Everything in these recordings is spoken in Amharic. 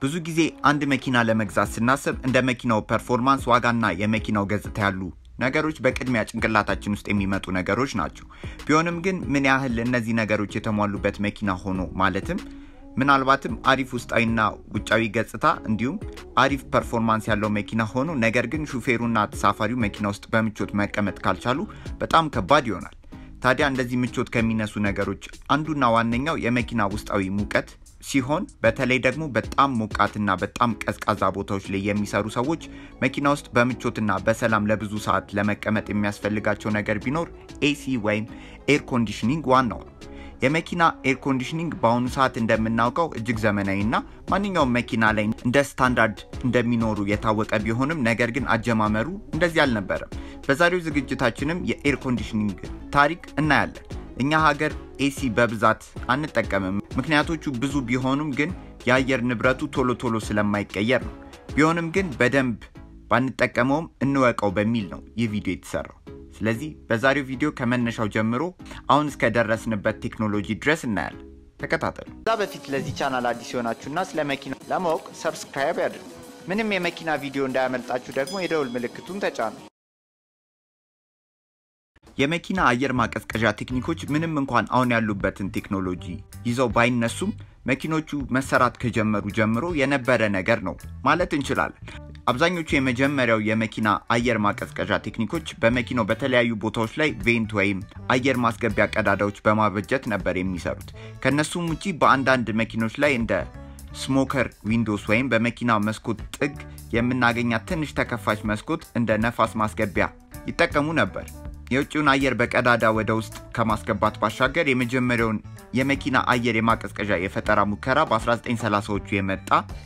ብዙ ጊዜ አንድ መኪና ለመግዛት ስናስብ እንደ መኪናው ፐርፎርማንስ፣ ዋጋና የመኪናው ገጽታ ያሉ ነገሮች በቅድሚያ ጭንቅላታችን ውስጥ የሚመጡ ነገሮች ናቸው። ቢሆንም ግን ምን ያህል እነዚህ ነገሮች የተሟሉበት መኪና ሆኖ ማለትም ምናልባትም አሪፍ ውስጣዊና ውጫዊ ገጽታ እንዲሁም አሪፍ ፐርፎርማንስ ያለው መኪና ሆኖ ነገር ግን ሹፌሩና ተሳፋሪው መኪና ውስጥ በምቾት መቀመጥ ካልቻሉ በጣም ከባድ ይሆናል። ታዲያ እንደዚህ ምቾት ከሚነሱ ነገሮች አንዱና ዋነኛው የመኪና ውስጣዊ ሙቀት ሲሆን በተለይ ደግሞ በጣም ሞቃትና በጣም ቀዝቃዛ ቦታዎች ላይ የሚሰሩ ሰዎች መኪና ውስጥ በምቾትና በሰላም ለብዙ ሰዓት ለመቀመጥ የሚያስፈልጋቸው ነገር ቢኖር ኤሲ ወይም ኤር ኮንዲሽኒንግ ዋናው ነው። የመኪና ኤር ኮንዲሽኒንግ በአሁኑ ሰዓት እንደምናውቀው እጅግ ዘመናዊና ማንኛውም መኪና ላይ እንደ ስታንዳርድ እንደሚኖሩ የታወቀ ቢሆንም ነገር ግን አጀማመሩ እንደዚህ አልነበረም። በዛሬው ዝግጅታችንም የኤር ኮንዲሽኒንግ ታሪክ እናያለን። እኛ ሀገር ኤሲ በብዛት አንጠቀምም። ምክንያቶቹ ብዙ ቢሆኑም ግን የአየር ንብረቱ ቶሎ ቶሎ ስለማይቀየር ነው። ቢሆንም ግን በደንብ ባንጠቀመውም እንወቀው በሚል ነው ይህ ቪዲዮ የተሰራው። ስለዚህ በዛሬው ቪዲዮ ከመነሻው ጀምሮ አሁን እስከደረስንበት ቴክኖሎጂ ድረስ እናያለን። ተከታተሉ። ከዛ በፊት ለዚህ ቻናል አዲስ የሆናችሁና ስለ መኪና ለማወቅ ሰብስክራይብ ያድርጉ። ምንም የመኪና ቪዲዮ እንዳያመልጣችሁ ደግሞ የደውል ምልክቱን ተጫኑ። የመኪና አየር ማቀዝቀዣ ቴክኒኮች ምንም እንኳን አሁን ያሉበትን ቴክኖሎጂ ይዘው ባይነሱም መኪኖቹ መሰራት ከጀመሩ ጀምሮ የነበረ ነገር ነው ማለት እንችላለን። አብዛኞቹ የመጀመሪያው የመኪና አየር ማቀዝቀዣ ቴክኒኮች በመኪናው በተለያዩ ቦታዎች ላይ ቬንት ወይም አየር ማስገቢያ ቀዳዳዎች በማበጀት ነበር የሚሰሩት። ከእነሱም ውጪ በአንዳንድ መኪኖች ላይ እንደ ስሞከር ዊንዶስ ወይም በመኪና መስኮት ጥግ የምናገኛት ትንሽ ተከፋች መስኮት እንደ ነፋስ ማስገቢያ ይጠቀሙ ነበር። የውጭውን አየር በቀዳዳ ወደ ውስጥ ከማስገባት ባሻገር የመጀመሪያውን የመኪና አየር የማቀዝቀዣ የፈጠራ ሙከራ በ1930ዎቹ የመጣ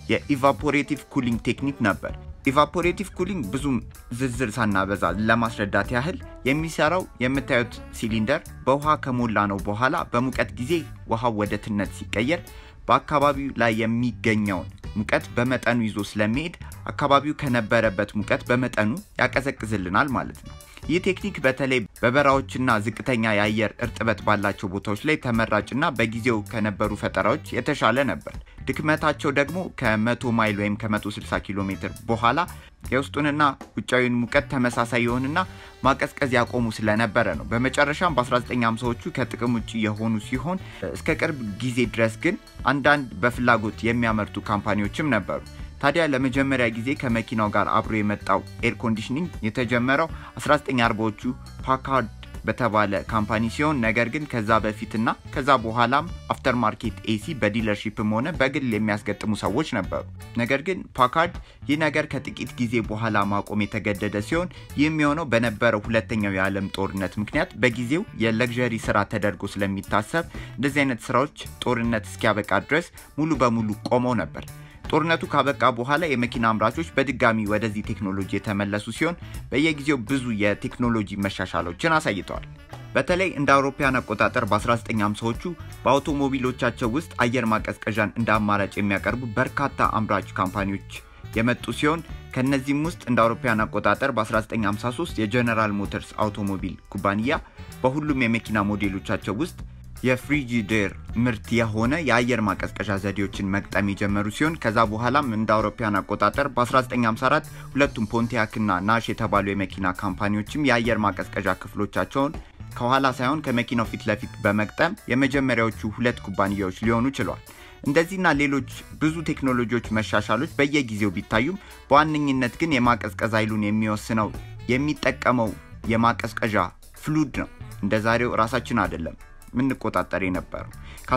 የኢቫፖሬቲቭ ኩሊንግ ቴክኒክ ነበር። ኢቫፖሬቲቭ ኩሊንግ ብዙም ዝርዝር ሳናበዛ ለማስረዳት ያህል የሚሰራው የምታዩት ሲሊንደር በውሃ ከሞላ ነው በኋላ በሙቀት ጊዜ ውሃው ወደ ትነት ሲቀየር በአካባቢው ላይ የሚገኘውን ሙቀት በመጠኑ ይዞ ስለሚሄድ አካባቢው ከነበረበት ሙቀት በመጠኑ ያቀዘቅዝልናል ማለት ነው። ይህ ቴክኒክ በተለይ በበረሃዎችና ዝቅተኛ የአየር እርጥበት ባላቸው ቦታዎች ላይ ተመራጭና በጊዜው ከነበሩ ፈጠራዎች የተሻለ ነበር። ድክመታቸው ደግሞ ከ100 ማይል ወይም ከ160 ኪሎ ሜትር በኋላ የውስጡንና ውጫዊውን ሙቀት ተመሳሳይ የሆንና ማቀዝቀዝ ያቆሙ ስለነበረ ነው። በመጨረሻም በ1950ዎቹ ከጥቅም ውጭ የሆኑ ሲሆን እስከ ቅርብ ጊዜ ድረስ ግን አንዳንድ በፍላጎት የሚያመርቱ ካምፓኒዎችም ነበሩ። ታዲያ ለመጀመሪያ ጊዜ ከመኪናው ጋር አብሮ የመጣው ኤር ኮንዲሽኒንግ የተጀመረው 1940ዎቹ ፓካርድ በተባለ ካምፓኒ ሲሆን ነገር ግን ከዛ በፊትና ከዛ በኋላም አፍተር ማርኬት ኤሲ በዲለርሺፕም ሆነ በግል የሚያስገጥሙ ሰዎች ነበሩ። ነገር ግን ፓካርድ ይህ ነገር ከጥቂት ጊዜ በኋላ ማቆም የተገደደ ሲሆን ይህም የሆነው በነበረው ሁለተኛው የዓለም ጦርነት ምክንያት በጊዜው የለግዠሪ ስራ ተደርጎ ስለሚታሰብ እንደዚህ አይነት ስራዎች ጦርነት እስኪያበቃ ድረስ ሙሉ በሙሉ ቆመው ነበር። ጦርነቱ ካበቃ በኋላ የመኪና አምራቾች በድጋሚ ወደዚህ ቴክኖሎጂ የተመለሱ ሲሆን በየጊዜው ብዙ የቴክኖሎጂ መሻሻሎችን አሳይተዋል። በተለይ እንደ አውሮፓውያን አቆጣጠር በ1950ዎቹ በአውቶሞቢሎቻቸው ውስጥ አየር ማቀዝቀዣን እንደ አማራጭ የሚያቀርቡ በርካታ አምራች ካምፓኒዎች የመጡ ሲሆን ከነዚህም ውስጥ እንደ አውሮፓውያን አቆጣጠር በ1953 የጀነራል ሞተርስ አውቶሞቢል ኩባንያ በሁሉም የመኪና ሞዴሎቻቸው ውስጥ የፍሪጂዴር ምርት የሆነ የአየር ማቀዝቀዣ ዘዴዎችን መግጠም የጀመሩ ሲሆን ከዛ በኋላም እንደ አውሮፓውያን አቆጣጠር በ1954 ሁለቱም ፖንቲያክ እና ናሽ የተባሉ የመኪና ካምፓኒዎችም የአየር ማቀዝቀዣ ክፍሎቻቸውን ከኋላ ሳይሆን ከመኪናው ፊት ለፊት በመግጠም የመጀመሪያዎቹ ሁለት ኩባንያዎች ሊሆኑ ችለዋል። እንደዚህና ሌሎች ብዙ ቴክኖሎጂዎች መሻሻሎች በየጊዜው ቢታዩም በዋነኝነት ግን የማቀዝቀዝ ኃይሉን የሚወስነው የሚጠቀመው የማቀዝቀዣ ፍሉድ ነው። እንደ ዛሬው ራሳችን አይደለም ምንቆጣጠር የነበረው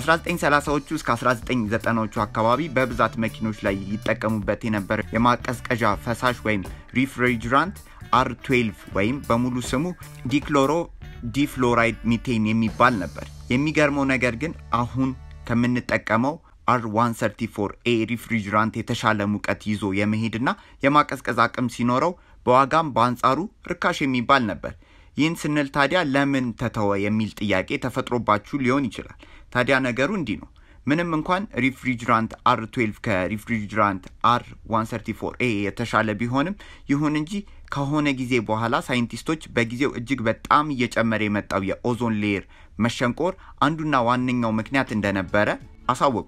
ከ1930ዎቹ እስከ 1990ዎቹ አካባቢ በብዛት መኪኖች ላይ ይጠቀሙበት የነበረ የማቀዝቀዣ ፈሳሽ ወይም ሪፍሪጅራንት አር 12 ወይም በሙሉ ስሙ ዲክሎሮ ዲፍሎራይድ ሚቴን የሚባል ነበር። የሚገርመው ነገር ግን አሁን ከምንጠቀመው አር 134 ኤ ሪፍሪጅራንት የተሻለ ሙቀት ይዞ የመሄድና የማቀዝቀዝ አቅም ሲኖረው በዋጋም በአንጻሩ ርካሽ የሚባል ነበር። ይህን ስንል ታዲያ ለምን ተተወ የሚል ጥያቄ ተፈጥሮባችሁ ሊሆን ይችላል። ታዲያ ነገሩ እንዲህ ነው። ምንም እንኳን ሪፍሪጅራንት አር 12 ከሪፍሪጅራንት አር 134 ኤ የተሻለ ቢሆንም ይሁን እንጂ ከሆነ ጊዜ በኋላ ሳይንቲስቶች በጊዜው እጅግ በጣም እየጨመረ የመጣው የኦዞን ሌየር መሸንቆር አንዱና ዋነኛው ምክንያት እንደነበረ አሳወቁ።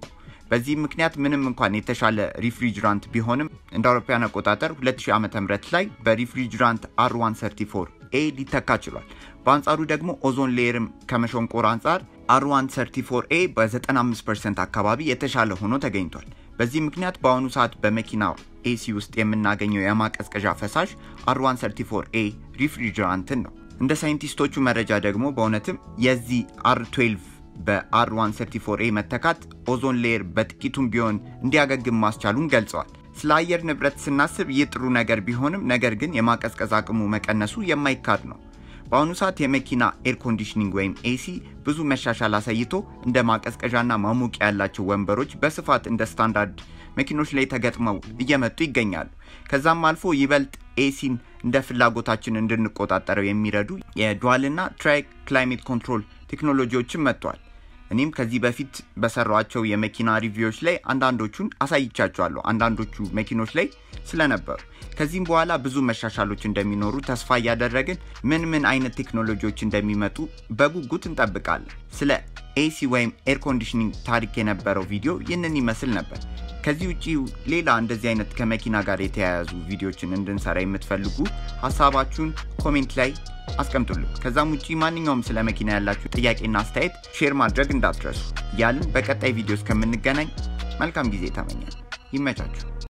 በዚህ ምክንያት ምንም እንኳን የተሻለ ሪፍሪጅራንት ቢሆንም እንደ አውሮፓውያን አቆጣጠር 2000 ዓ ም ላይ በሪፍሪጅራንት አር134 ኤ ሊተካ ችሏል። በአንጻሩ ደግሞ ኦዞን ሌየርም ከመሸንቆር አንጻር አር134 ኤ በ95 ፐርሰንት አካባቢ የተሻለ ሆኖ ተገኝቷል። በዚህ ምክንያት በአሁኑ ሰዓት በመኪና ኤሲ ውስጥ የምናገኘው የማቀዝቀዣ ፈሳሽ አር134 ኤ ሪፍሪጅራንትን ነው። እንደ ሳይንቲስቶቹ መረጃ ደግሞ በእውነትም የዚህ አር12 በአር134 ኤ መተካት ኦዞን ሌየር በጥቂቱም ቢሆን እንዲያገግም ማስቻሉን ገልጸዋል። ስለ አየር ንብረት ስናስብ ይህ ጥሩ ነገር ቢሆንም ነገር ግን የማቀዝቀዝ አቅሙ መቀነሱ የማይካድ ነው። በአሁኑ ሰዓት የመኪና ኤር ኮንዲሽኒንግ ወይም ኤሲ ብዙ መሻሻል አሳይቶ እንደ ማቀዝቀዣና ማሞቂያ ያላቸው ወንበሮች በስፋት እንደ ስታንዳርድ መኪኖች ላይ ተገጥመው እየመጡ ይገኛሉ። ከዛም አልፎ ይበልጥ ኤሲን እንደ ፍላጎታችን እንድንቆጣጠረው የሚረዱ የዱዋልና ትራይ ክላይሜት ኮንትሮል ቴክኖሎጂዎችን መጥተዋል። እኔም ከዚህ በፊት በሰሯቸው የመኪና ሪቪዎች ላይ አንዳንዶቹን አሳይቻቸዋለሁ፣ አንዳንዶቹ መኪኖች ላይ ስለነበሩ። ከዚህም በኋላ ብዙ መሻሻሎች እንደሚኖሩ ተስፋ እያደረግን ምን ምን አይነት ቴክኖሎጂዎች እንደሚመጡ በጉጉት እንጠብቃለን። ስለ ኤሲ ወይም ኤር ኮንዲሽኒንግ ታሪክ የነበረው ቪዲዮ ይህንን ይመስል ነበር። ከዚህ ውጭ ሌላ እንደዚህ አይነት ከመኪና ጋር የተያያዙ ቪዲዮችን እንድንሰራ የምትፈልጉ ሀሳባችሁን ኮሜንት ላይ አስቀምጡልን። ከዛም ውጭ ማንኛውም ስለ መኪና ያላችሁ ጥያቄና አስተያየት ሼር ማድረግ እንዳትረሱ እያልን በቀጣይ ቪዲዮ እስከምንገናኝ መልካም ጊዜ ተመኛል። ይመቻችሁ።